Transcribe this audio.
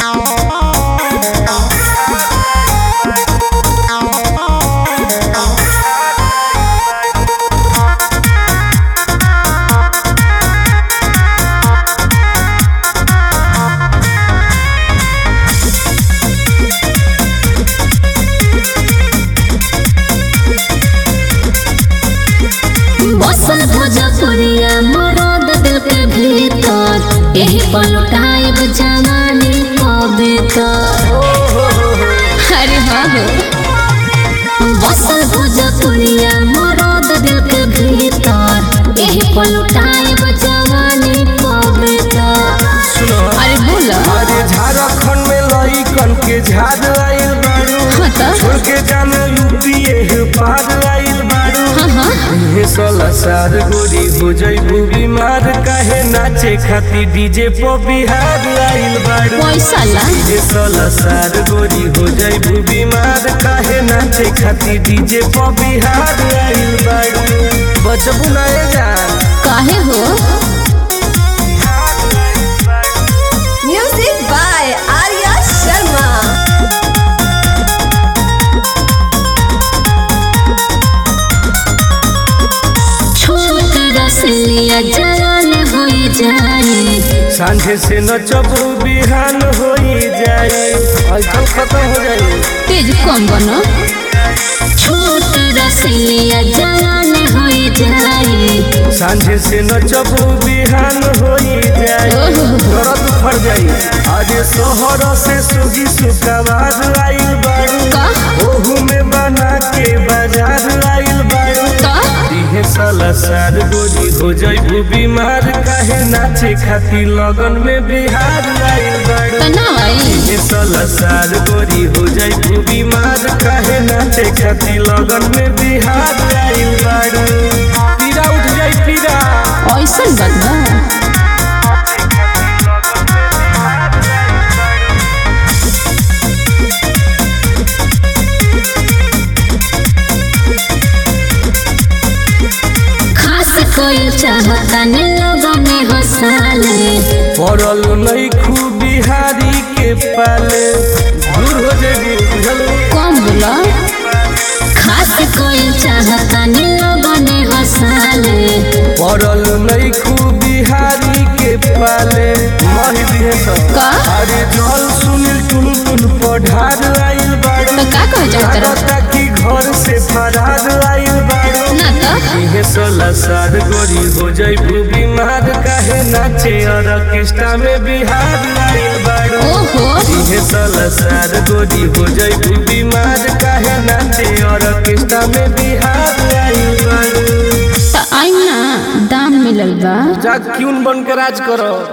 बसल भोजपुरिया मरद दिल के भीतर यही पलटाइब जवानी कविता अरे हाँ हो बसल भोजपुरिया मरद दिल के भीतर यही पलटाइब जवानी कविता अरे बोला अरे झारखंड में लइकन के झाड़ आइल बारू हाँ तो छोड़ के जाना यूपी एह पार आइल बारू हाँ हाँ हे सोलह साल गोरी हो जइबू बीमार काहे नाचे खाती डीजे पर बिहार आइल बारू पैसा ला हे सोलह साल गोरी हो जइबू बीमार काहे नाचे खाती डीजे पर बिहार आइल बारू बचबू ना ए जान काहे हो Music by Arya Sharma. छोट रसलिया जलन हो जाए सांझे से नचबू बिहान हो जाए ऐसा खत्म हो जाए तेज कम बनो छोट रसलिया जलन हो जाए सांझे से नचबू बिहान हो जाए ओहो। दर्द फर जाई आज शहर से सुगी सुकवार आइल बारू का ओहू में बना के बाजार आइल बारू का दिहे साला सार गोरी हो जाइबू बीमार काहे नाचे खाती लगन में बिहार आइल बारू तना आई दिहे साला सार गोरी हो जाइबू बीमार काहे नाचे खाती लगन में बिहार आइल बारू पीरा उठ जाई पीरा ऐसन बात बा खास कोई चाहता ने लोगों में हंसाले पड़ल नहीं खूब बिहारी के पाले दूर हो जाएगी बुझल कौन बोला खास कोई चाहता ने लोगों ने हंसाले पड़ल नहीं खूब बिहारी के पाले मही दिए सब का अरे जल सुनील टुन टुन पढ़ार आइल बाड़ू तो का कह जाता लागता कि घर से फरार आइल बाड़ू ना तो इहे सोलह साल गोरी हो जाइबू बीमार काहे नाचे और ऑर्केस्ट्रा में बिहार आइल बाड़ू ओहो इहे सोलह साल गोरी हो जाइबू बीमार काहे नाचे और ऑर्केस्ट्रा में बिहार आइल बाड़ू तो आई ना दाम मिलल बा जा क्यों बन के राज करो